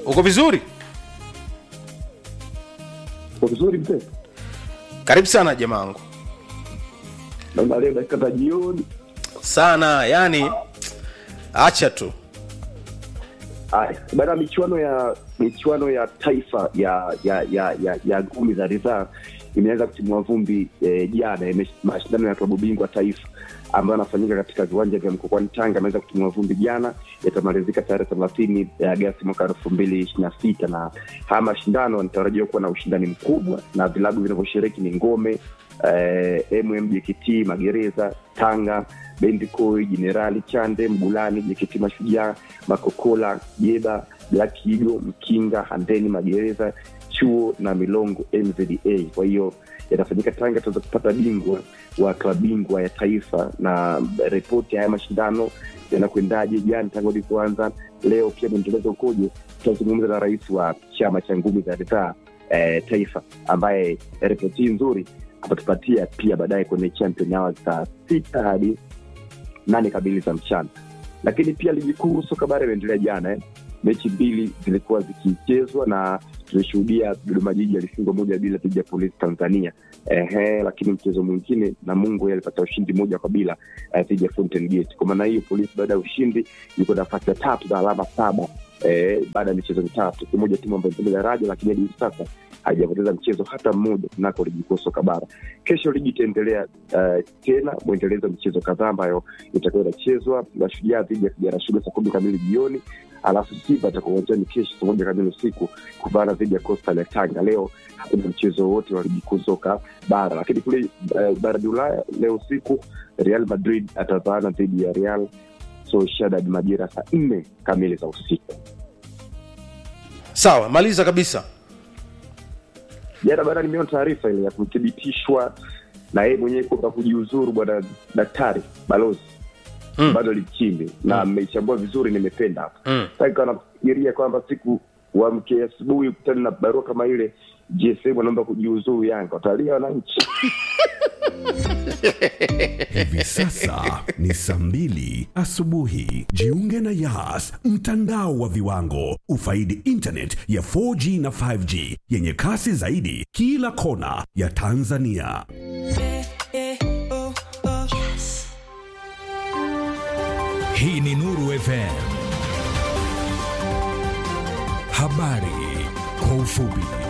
uko vizuri Kwa vizuri mzee, karibu sana jamaangu naona leo dakika za jioni. sana yani acha tu Aya, baada ya michuano ya michuano ya taifa ya ya ya ya, ya ngumi za ridhaa imeanza kutimua vumbi eh, jana ime- mashindano ya klabu bingwa taifa ambayo yanafanyika katika viwanja vya mkokwani Tanga ameweza kutimua vumbi jana, yatamalizika tarehe thelathini ya Agasti mwaka elfu mbili ishirini na sita na haya mashindano yanatarajiwa kuwa na ushindani mkubwa na vilabu vinavyoshiriki ni Ngome eh, MMJKT Magereza, Tanga, Bendikoi, Jenerali Chande, Mgulani, JKT Mashujaa, Makokola, Jeba, Black Eagle, Mkinga, Handeni, Magereza, Chuo na Milongo MZA. Kwa hiyo yatafanyika Tanga, tutaweza kupata bingwa wa klabu bingwa ya taifa na ripoti ya haya mashindano yanakwendaje, jana tangu ilipoanza, leo pia mwendelezo ukoje. Tutazungumza na rais wa chama cha ngumi za ridhaa eh, taifa ambaye ripoti hii nzuri atatupatia pia baadaye kwenye champion hours saa sita hadi nane kamili za mchana. Lakini pia ligi kuu soka bara imeendelea jana eh. Mechi mbili zilikuwa zikichezwa na tulishuhudia Dodoma Jiji alifungwa moja bila dhidi ya Polisi Tanzania. Ehe, lakini mchezo mwingine Namungo yeye alipata ushindi moja kwa bila eh, dhidi ya Fountain Gate. Kwa maana hiyo Polisi baada ya ushindi yuko nafasi ya tatu na alama saba eh, baada ya michezo mitatu, kimoja timu ambayo imepiga daraja, lakini hadi hivi sasa haijapoteza mchezo hata mmoja kunako ligi kuu soka bara. Kesho ligi itaendelea uh, tena mwendelezo wa michezo kadhaa ambayo itakuwa inachezwa. Mashujaa dhidi ya Kijana Shule saa kumi kamili jioni, alafu Simba atakuwa uwanjani kesho saa moja kamili usiku kupambana dhidi ya Coastal ya Tanga. Leo hakuna mchezo wote wa ligi kuu soka bara, lakini kule uh, barani Ulaya leo usiku Real Madrid atavaana dhidi ya Real Sociedad majira saa nne kamili za usiku. sawa maliza kabisa jana bana nimeona taarifa ile ya kuthibitishwa na yeye mwenyewe kwamba kujiuzuru bwana daktari balozi Mm. bado lichimbi na mmeichambua vizuri nimependa hapa Mm. sasa nafikiria kwamba siku wamke asubuhi ukutani na barua kama ile gsm anaomba kujiuzuru yanga watalia wananchi Hivi sasa ni saa mbili asubuhi. Jiunge na Yas, mtandao wa viwango. Ufaidi internet ya 4G na 5G yenye kasi zaidi kila kona ya Tanzania. Hii ni Nuru FM. Habari kwa ufupi.